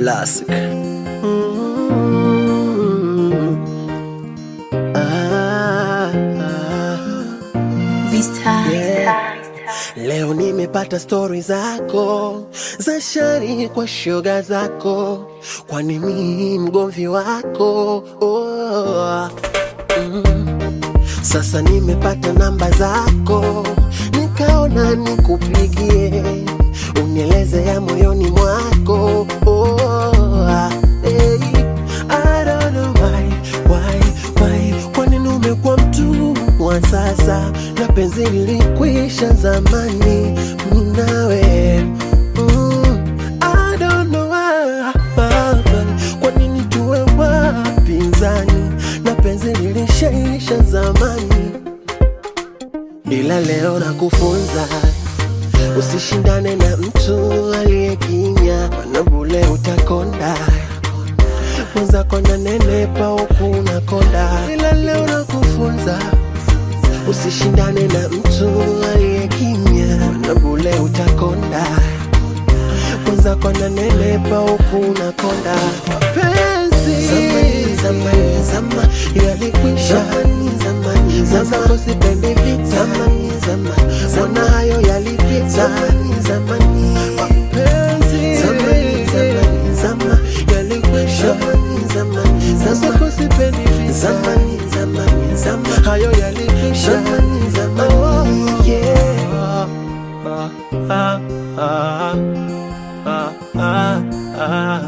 Classic. Vista. Leo nimepata stori zako za shari kwa shoga zako, kwani mi mgomvi wako oh. mm. Sasa nimepata namba zako, nikaona nikupigie, unieleze ya moyoni mwako oh. hey. I don't know why, why, why, kwa nini umekuwa mtu wa sasa na penzi lilikwisha zamani mimi nawe mm. I don't know why, kwa nini tuwe wapinzani na penzi lilishaisha zamani, ila leo nakufunza usishindane na mtu aliyekinya, maana bule utakonda mwenzako na nenepa huku unakonda, ila leo nakufunza usishindane na mtu aliyekimya, na bule utakonda. Mwenzako na nenepa huku unakonda. Mapenzi zamani, zamani, zama yalikwisha zamani, zamani, mwenzako sipendi vita zamani, zamani, mbona hayo yalipita zamani, zamani, mapenzi zamani, zamani, zama yalikwisha zamani, zamani, mwenzako sipendi vita zamani, zamani, zama hayo yalikwisha zamani, zamani, yeah. Ah, ah, ah, ah, ah.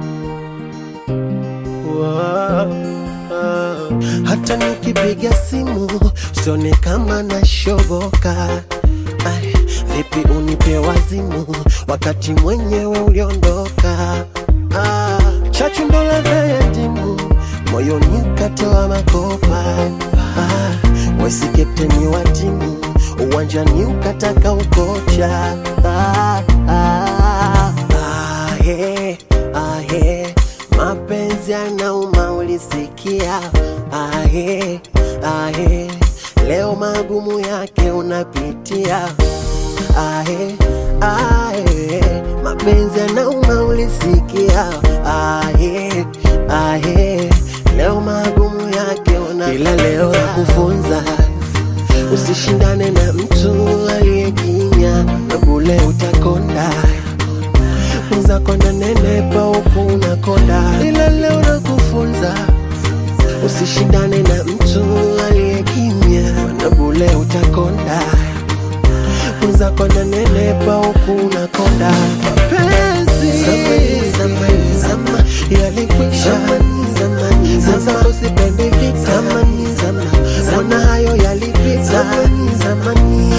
Wow, wow. Hata nikipiga simu sione kama nashoboka. Ai, vipi unipe wazimu wakati mwenyewe uliondoka? Ah, chachu ndo ladha ya ndimu moyoni ukatoa makopa. Ah, wesi kapteni wa timu uwanjani ukataka ukocha. Ah, ah, ah, yeah, ah, yeah. Mapenzi yanauma ulisikia, ahe, ahe. Leo magumu yake unapitia, ahe, ahe. Mapenzi yanauma ulisikia, ahe, ahe. Leo magumu yake una ila leo nakufunza usishindane na mtu aliyekinya, na bule utakonda mwenzako na nenepa huku unakonda, ila leo nakufunza usishindane na mtu aliyekimya, na bule utakonda. Mwenzako na nenepa huku unakonda. Mapenzi zamani, zamani, zama yalikwisha zamani, zamani, mwenzako sipendi vita zamani, zamani, mbona hayo yalipita zamani, zamani